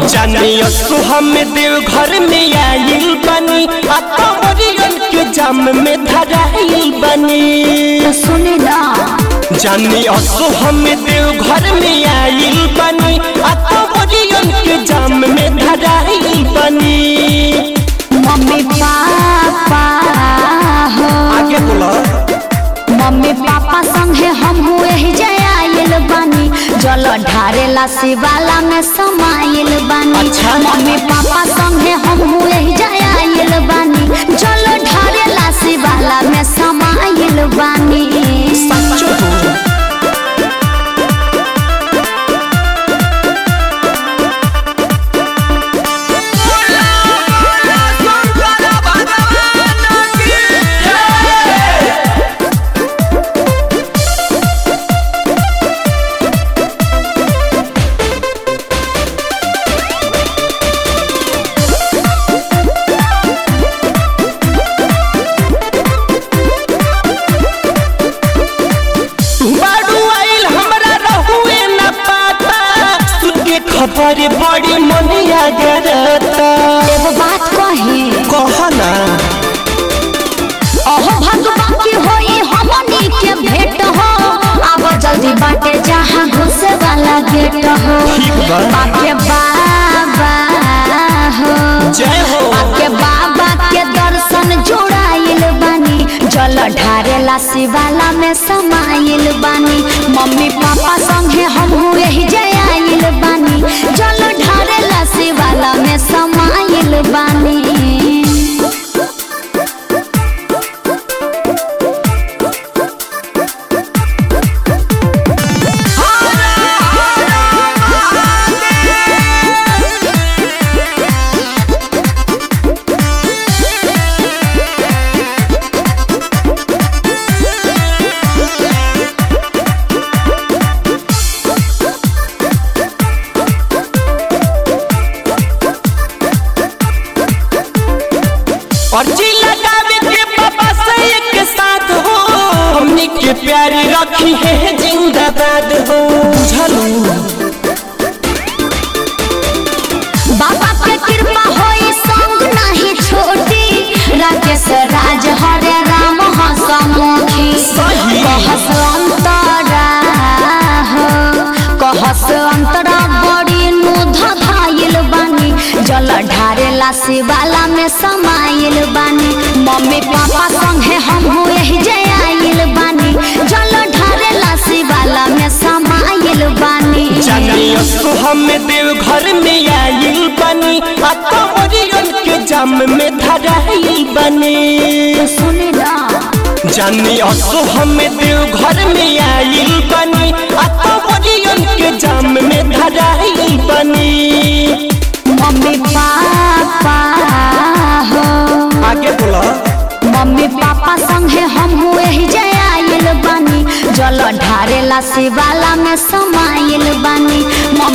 जानियो सुहा में देव घर में आइल बनी आ कंवरियन के जाम में धराइल बनी तो सुने ना जानियो सुहा में देव घर में आइल बनी आ कंवरियन के जाम में धराइल बनी मम्मी पापा हो आगे बोला मम्मी पापा संगे हम हुए ही जयाइल बानी जल ढारेला शिवाला में समाइल बानी अच्छा। मम्मी पापा संगे हम हुए ही जयाइल बानी जल ढारेला शिवाला में समाइल बानी सच्चो हो बाडू आइल हमरा रहुए न पाता सुन के खबर बड़ी मनिया गरता एगो बात कही कह ना अहो भगवान की होई हमनी के भेंट हो अब जल्दी बाटे जहाँ घुसे वाला गेट हो ठीक बा। बाके बाबा हो जय हो बाके बाबा के दर्शन जोड़ाइल बानी जल ढारेला शिवाला में समाइल बानी मम्मी पापा संगे हम हुए ही जयाइल बानी जल ढारेला शिवाला में समाइल बानी अर्जी लगावे के पापा से एक साथ हो हमनी के प्यारी रखी है जिंदाबाद हो बुझलू बाबा के कृपा होई संग नहीं छोटी राकेश राज हरे राम हसमुखी सही। कहस अंतरा हो कहस अंतरा बड़ी नुध धाइल बानी जल ढारेला शिवाला में समाइल बानी मम्मी पापा संगे हम हुए ही जयाइल बानी जल ढारेला शिवाला में समाइल बानी जानियो सुहा में देव घर में आइल बनी आ कंवरियन के जाम में धराइल बनी सुने ना जानियो सुहा में देव घर में आइल बनी आ कंवरियन के जाम में धराइल बनी मम्मी पापा हो आगे बोला मम्मी पापा संगे हम हुए ही जयाइल बानी जल ढारेला शिवाला में समाइल बानी